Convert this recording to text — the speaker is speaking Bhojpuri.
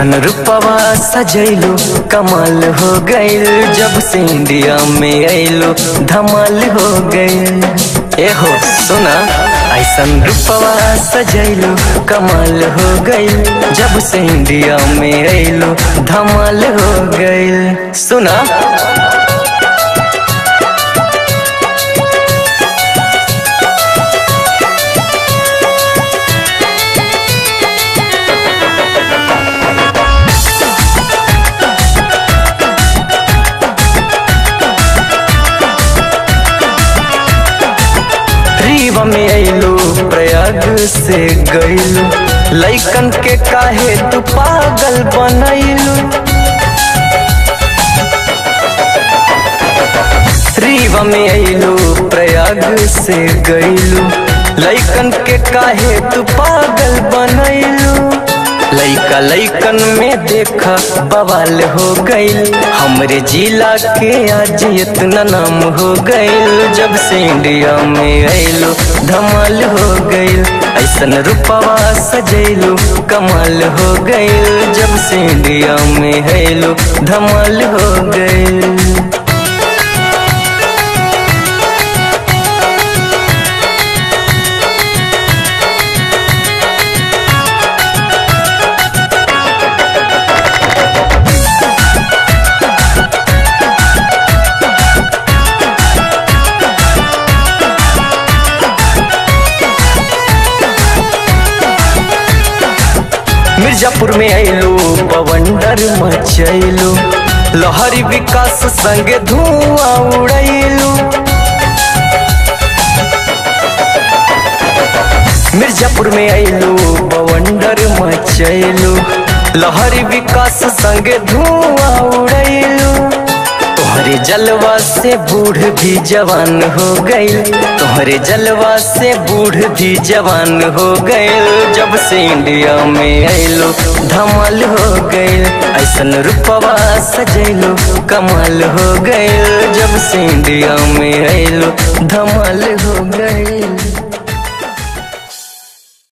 ऐसन रूपवा सजैलो कमाल हो गइल जब से इंडिया में अइलो धमाल हो गइल ए हो सुना ऐसन रूपवा सजैलो कमाल हो गइल जब से इंडिया में अइलो धमाल हो गइल सुना रीवा में अइलो प्रयाग से गइलो लइकन के काहे तू पागल बनैलू रीवा में अइलो प्रयाग से गइलो लइकन के काहे तू पागल बनैलू लइका लइकन में देखा बवाल हो गइल हमरे जिला के आज इतना नाम हो गइल जब से इंडिया में अइलो धमाल हो गइल ऐसन रूपवा सजैलो कमाल हो गइल जब से इंडिया में अइलो धमाल हो गइल मिर्जापुर में अइलो बवंडर मचैलो लहरी विकास संगे धुआं उड़ैलो मिर्जापुर में अइलो बवंडर मचैलो लहरी विकास संगे धुआं उड़ैलो तोहरे जलवा से बूढ़ भी जवान हो गइल तोहरे जलवा से बूढ़ भी जवान हो गइल जब से इंडिया में अइलो धमाल हो गइल ऐसन रूपवा सजैलो कमाल हो गइल जब से इंडिया में अइलो धमाल हो गइल